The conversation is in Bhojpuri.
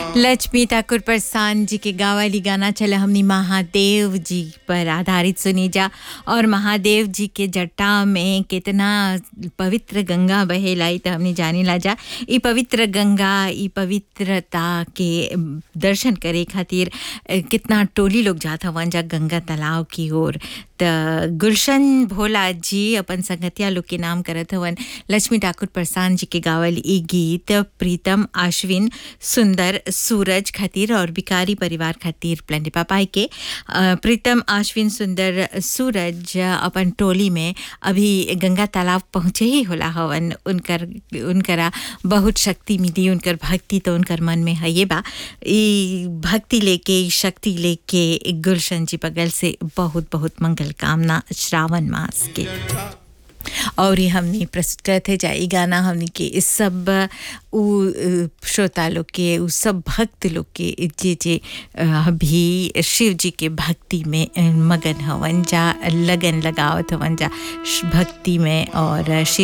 लक्ष्मी ठाकुर प्रसान जी के गावाली गाना चला हमनी महादेव जी पर आधारित सुनी जा और महादेव जी के जटा में कितना पवित्र गंगा बहेलाई तो हमने जानी ला जा ई पवित्र गंगा ई पवित्रता के दर्शन करे खातिर अ, कितना टोली लोग जात हवन जा गंगा तालाब की ओर त गुलशन भोला जी अपन संगतिया लोग के नाम करत हवन लक्ष्मी ठाकुर प्रसान जी के गावल ई गीत प्रीतम आश्विन सुंदर सूरज खातिर और बिकारी परिवार खातिर प्लेंडे पापाई के अ, प्रीतम आश्विन सुंदर सूरज अपन टोली में अभी गंगा तालाब पहुँचे ही होला हवन उनकर उनकरा बहुत शक्ति मिली उनकर भक्ति तो उनकर मन में है ये बा ई भक्ति लेके ई शक्ति लेके गुलशन जी बगल से बहुत बहुत मंगल कामना श्रावण मास के और ये हमने प्रस्तुत करते जाए गाना हमने के इस सब उ अ, श्रोता लोग के उ सब भक्त लोग के जे जे अ, अभी शिव जी के भक्ति में अ, मगन हवन जा लगन लगावत हवन जा श- भक्ति में और शिव